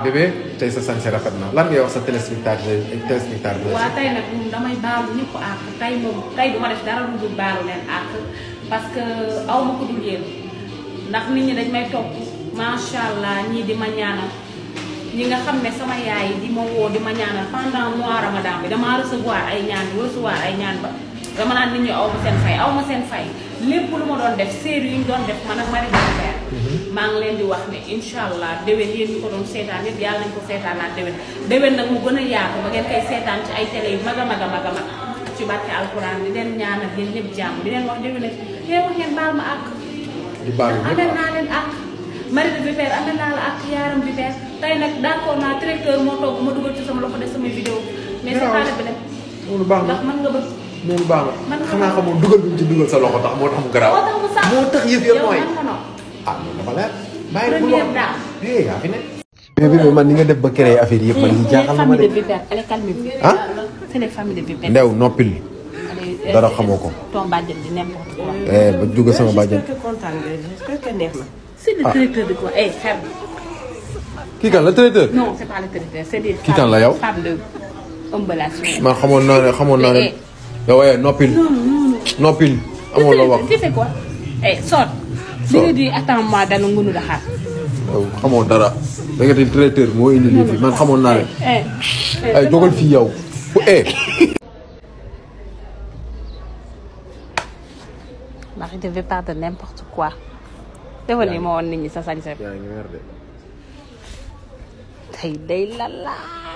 bébé tey sa sañse rafet na lan ngay wax sa téléspectateur téléspectateur waa tey nag moom damay baalu ñëpp àq tey moom tey du ma def dara lu dul baalu leen àq parce que aw ma ko dul yéen ndax nit ñi dañ may topp macha allah ñii di ma ñaanal ñi nga xam ne sama yaay di ma woo di ma ñaanal pendant mois ramadan bi damaa recevoir ay ñaan recevoir ay ñaan ba dama naan nit ñi aw ma seen fay aw ma seen fay lépp lu ma doon def série yi ñu doon def man ak Marie Bébé maa ngi leen di wax ne incha allah déwén yéen ñi ko doon seetaan yëpp yàlla nañ ko seetaanaat déwén déwén nag mu gën a yaatu ba ngeen koy seetaan ci ay télé yu mag a mag a mag a mag ci barke alquran di leen ñaanal yéen ñëpp jàmm di leen wax déwén nag yéen wax ngeen baal ma àq di baalu amel ñëpp naa leen àq Marie Bébé amel naa la àq yaaram bi beer tey nag d'accord naa directeur moo toog ma dugal ci sama loxo def samay vidéo mais c'est pas le problème loolu baax na ndax mën nga bëgg loolu baax Man na nga xanaa ko- xamoo dugal bi mu ci dugal sa loxo tax moo tax mu garaaw moo tax mu sax moo tax yëf yëpp yow mooy man ko noonu ah loolu dafa leer bàyyi bu Première wax dame. eh yaa fi ne bébé bi man ni nga def ba créer affaire yëpp man li jaaxal na ma famille de de vipères allez calmez-vous ah c'est les familles de vipères ndew noppil Allez, dara euh, xamoo ko. ton bàjjen di n'importe quoi eh ba jóge sama bàjjen J'espère que kontaan nga j'espère que neex na. c'est le directeur de quoi eh ferme kii kan la traiteur non c'est pas le directeur c'est des Qui kan la yow? femmes de emballation man xamoon naa ne xamoon naa ne Eh, yow eh noppil noppil amoo la wax tu fais quoi eh sort si nga di attends-moi dana ngunu daxaar yow xamoo dara da nga di traiteur moo indi lii fi man xamoon naa ne eh ay dogal fii yow fu eh Marie de vipères de n'importe quoi defal ni ma woon nit ñi sa sañse yaa ngi weer de tey day lala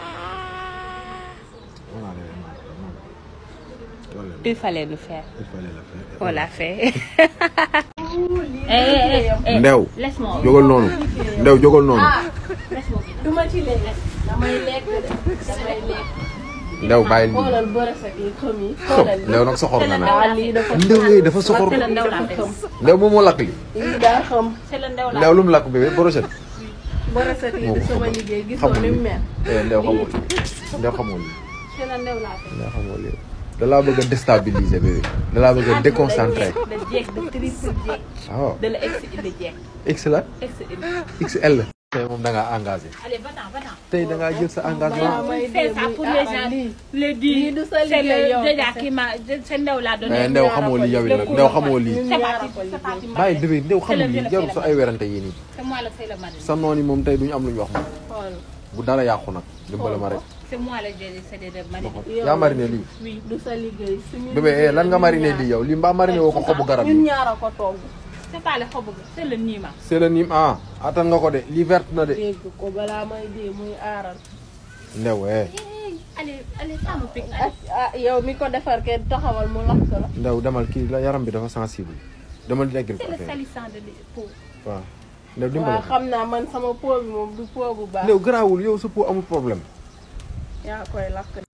il fallait le faire on l'a fait eh eh eh ndew laisse-moi jógal noonu ndew jógal noonu laisse-moi du ma ci lekk damay lekk de damay lekk. ndew bàyyil lii xoolal bërësat yi xëm yi. xëm xoolal ndew nag soxor na nag ah lii dafa ndew yooyu dafa soxor c'est le ndew laa dafa xëm xëm. ndew moom moo lakk li lii daa xëm. c'est le ndew laa ndew lu mu lakk bébé brochette bërësat yi moo di ko sama xamal. liggéey gisoo xamul ni mu lii mel. eh ndew xamul ndew xamul lii c'est le ndew laa xëm ndew xamul lii da laa bëgg a déstabiliser bébé da laa bëgg a déconcentrer de jeeg de triple jeeg waaw de la ex de jeeg x la ex xl tey moom da ngaa engagé allez va-t'en va-t'en tey da ngaa jël sa engagement may c'est dee ça muy pour ah les ah gens lii. les dix Lii du sa c'est liggéey yow le déjà kese. qui m'a c'est ndew laa donné mais ndew xamoo lii yow it nag ndew xamoo lii c'est parti c'est parti bàyyi bébé ndew xamul lii jarul sa ay werante yi nii c'est moi le c'est le mari sa noon yi moom tey duñu am lu ñu wax moom xool bu dara yàqu nag dimbale ma rek c'est moi le c'est de mari yaa mariné lii oui du sa liggéey. suñu bébé eh lan nga mariné lii yow lii mbaa mariné woo ko xobu garab ñun yi ñaar a ko togg. c'est pas le xobu c'est le niima c'est le nim ah attan nga ko de lii verte na de dégg ko balaa may dee muy aaral. ndew eh allez allez ça me pique ah ah yow mi ko defar kenn taxawal mu lakk la. ndew demal kii la yaram bi dafa sensible demal di egg ko c'est le affaire salissant de peau waaw ndew dimbale waaw ko xam naa man sama po bi moom du po bu baax. ndew garaawul yow sa peau amul problème yaa koy lakk.